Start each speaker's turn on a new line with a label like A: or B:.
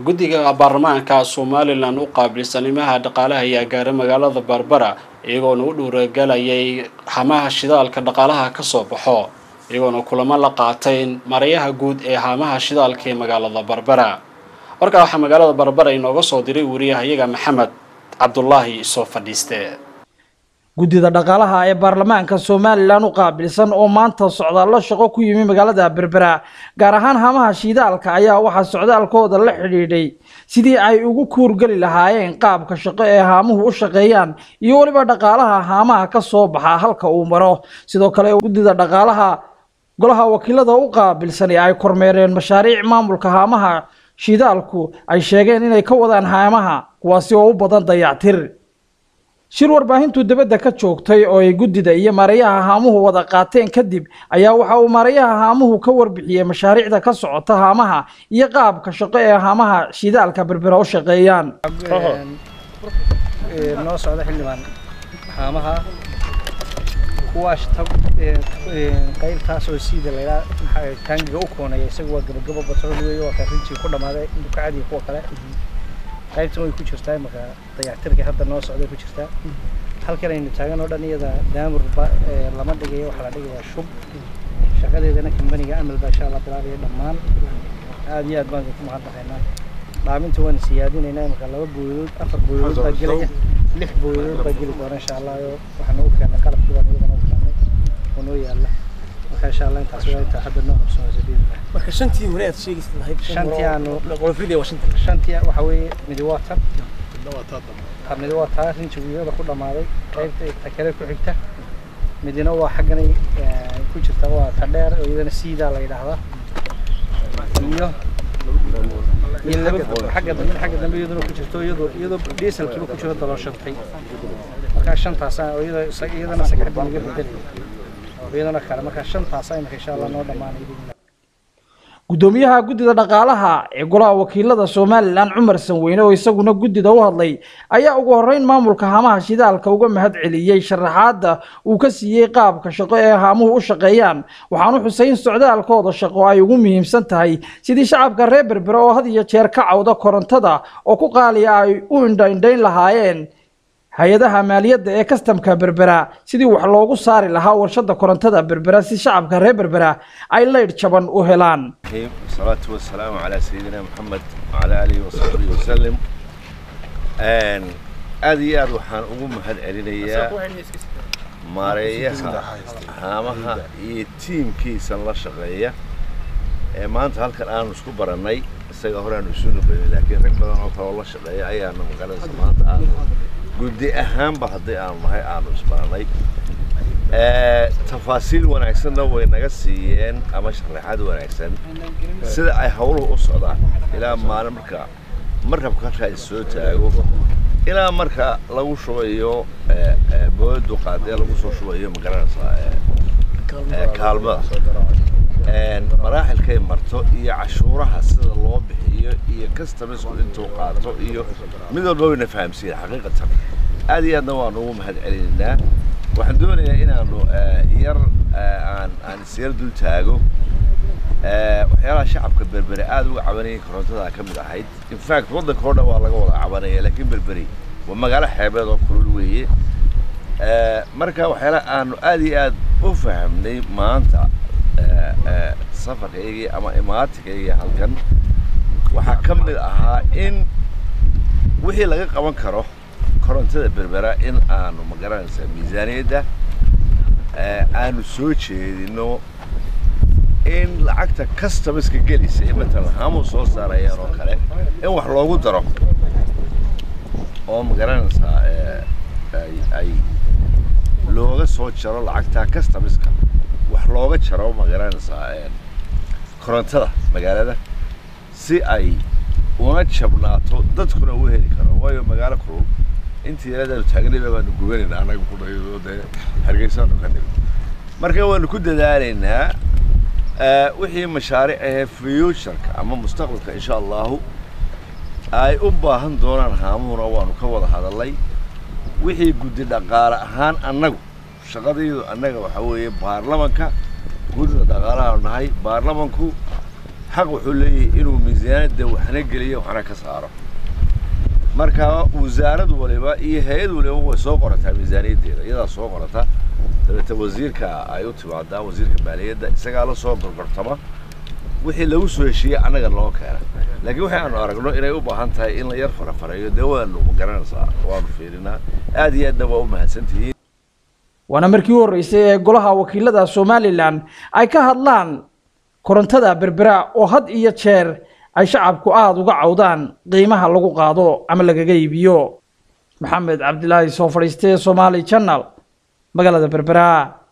A: guddiga baarlamaanka somalilan u qaabilsan imaha dhaqaalaha ayaa gaaray magaalada barbara iyagoona u dhuuragelayay hamaha shidaalka dhaqaalaha ka soo baxo iyagoona kulamo la qaatay marayaha guud ee haamaha shidaalka ee magaalada barbara warkaa waxaa magaalada barbara inooga soo diray wariyahayaga maxamed cabdulaahi soo fadhiiste
B: guddida dhaqaalaha ee baarlamaanka somalilan u qaabilsan oo maanta socdaallo shaqo ku yimi magaalada berbera gaar ahaan hamaha shiidaalka ayaa waxaa socdaalkooda la xidhiidhay sidii ay ugu kuurgeli lahaayeen qaabka shaqo ee haamuhu u shaqeeyaan iyo weliba dhaqaalaha haamaha ka soo baxa halka uu maro sidoo kale guddida dhaqaalaha golaha wakiilada u qaabilsan ee ay kormeereen mashaariic maamulka haamaha shiidaalku ay sheegeen inay ka wadaan haamaha kuwaasi oo u badan dayactir shir warbaahintu dibadda ka joogtay oo ay guddida iyo maarayaha haamuhu wada qaateen kadib ayaa waxa uu maarayaha haamuhu ka warbixiyey mashaariicda ka socota haamaha iyo qaabka shaqo ee haamaha shidaalka berbera u shaqeeyaan
C: noo socda xildhibaan haamaha kuwaas qaybtaas oo siida laydhaa taangiga u koonaya isaga waa gabagabo batrool weeye waa ka rinjii ku dhammaaday dukacadii kuwa kale qaybtan way ku jirtaa marka dayactirka hadda noo socday ku jirtaa halkan aynu taagan oo dhan iyada daamur lama dhigayo waxaa la dhigayaa shub shaqadeedana kambaniga amal baa insha allah bilaabaya dhammaan aad iyo aad baan ku mahadnaqaynaa dhaaminta waan siyaadinaynaa marka laba booyadood afar booyadood baa gelaya lix booyadood baa geli doona insha allah waxaan ugu keennay qalabkii baan iyadana u keennay oo noo yaalla marka insha allah intaas waa intaa hadda noo qabsanaysa biidillah
D: marka shantii hore aad sheegaysa lahayd
C: shantii aanu
D: qolofridii waa shanta
C: shantii waxa weeye midi waa tan midi waa taa rinjiguyada ku dhammaaday qaybta ta kale ku xigta midina waa xagganay ku jirta waa ta dheer oo iyadana siidaa la yidhaahdaa iyo iyo laba xagga dambe xagga dambe iyaduna ku jirto iyadoo iyadoo dieselkiiba ku jiro dalooshantay markaa shantaasa oo iyada iyadana sagxadda naga bedelaya iyadana kale markaa shantaasa imika insha allah noo dhammaanay
B: guddoomiyaha guddida dhaqaalaha ee golaha wakiilada somalilan cumar sanweyne oo isaguna guddida u hadlay ayaa ugu horreyn maamulka haamaha shidaalka uga mahad celiyey sharaxaadda uu ka siiyey qaabka shaqo ee haamuhu u shaqeeyaan waxaanu xusay in socdaalkooda shaqo ay ugu muhiimsan tahay sidii shacabka reer berbere oo had iyo jeer ka cawda korontada oo ku qaaliya ay u indhaindhayn lahaayeen hay-adaha maaliyadda ee kastamka berbera sidii wax loogu saari lahaa warshada korontada berbera si shacabka reer berbera ay leydh jaban u helaan
E: salaatu wasalaamu calaa sayidina maxamed wacalaa aalihi wasaxbihi wasalim aad iyo aad waxaan ugu mahad celinayaa maareeyaha haamaha iyo tiimkiisan la shaqeeya ee maanta halkan aanu isku barannay isaga hore aanu isu nuqeynay laakiin rag badan oo kale oo la shaqeeya ayaana magaranaysa maanta aanu guddi ahaanba haddii aanu nahay aanu isbaranay tafaasiil wanaagsanna way naga siiyeen ama sharaxaad wanaagsan sida ay hawluhu u socdaan ilaa maalin marka markabka halkaa is soo taago ilaa marka lagu shubayo booyadu qaadee lagu soo shubayo magaranaysaa kaalmada maraaxilkay marto iyo cashuuraha sida loo bixiyo iyo custamisku intuu qaato iyo mid walba wayna fahamsiiyeen xaqiiqatan aad iyo aadna waanu ugu mahad celinaynaa waxaan doonayaa inaanu yar aan aan isyar dul taago waxyaalaha shacabka berbere aad uga cabanayay korontada ka mid ahayd in fact waddanka oo dhan waa laga wada cabanaya laakiin berberi waa magaalo xeebeed oo kulul weeye marka waxyaalaha aanu aad iyo aad u fahamnay maanta safarkaygii ama imaatikaygii halkan waxaa ka mid ahaa in wixii laga qaban karo korontada berbera in aanu magaranaysa miisaaniyadda aanu soo jeedino in lacagta customerska gelisa ee matalan haamuu soo saarayaan oo kale in wax loogu daro oo magaranaysaa ay looga soo jaro lacagta customerska wax looga jaro magaranaysaa korontada magaalada si ay una jabnaato dadkuna u heli karo waayo magaalo kulul intii yaradaanu taagnayba baanu gubanayna annaga ku dhayo dee hargeysaanu ka dhig marka waanu ku dadaalaynaa wixii mashaariic ahee futureka ama mustaqbalka insha allahu ay u baahan doonaan haamuhuna waanu ka wada hadalnay wixii guddi dhaqaale ahaan annagu shaqadaydu annaga waxaa weeye baarlamanka guddida dhaqaalahaanu nahay baarlamanku xaq wuxuu leeyahay inuu miisaaniyadda waxna geliyo waxna ka saaro marka wasaarad waliba iyo hay-ad waliba way soo qorataa miisaaniyaddeeda iyadaa soo qorata dabeete wasiirka ay u timaadaa wasiirka maaliyadda isagaa la soo gorgortama wixii lagu soo heshiiyey annaga loo keena laakiin waxaanu aragno inay u baahan tahay in la yar farafareeyo dee waanu garanaysaa waanu fiirinaa aad iyo aadna waa u mahadsantihiin
B: waana markii u horreysay ee golaha wakiilada somalilan ay ka hadlaan korontada berbera oo had iyo jeer ay shacabku aada uga cawdaan qiimaha lagu qaado ama lagaga iibiyo maxamed cabdilaahi soo fadhiistee somaali channel magaalada berbera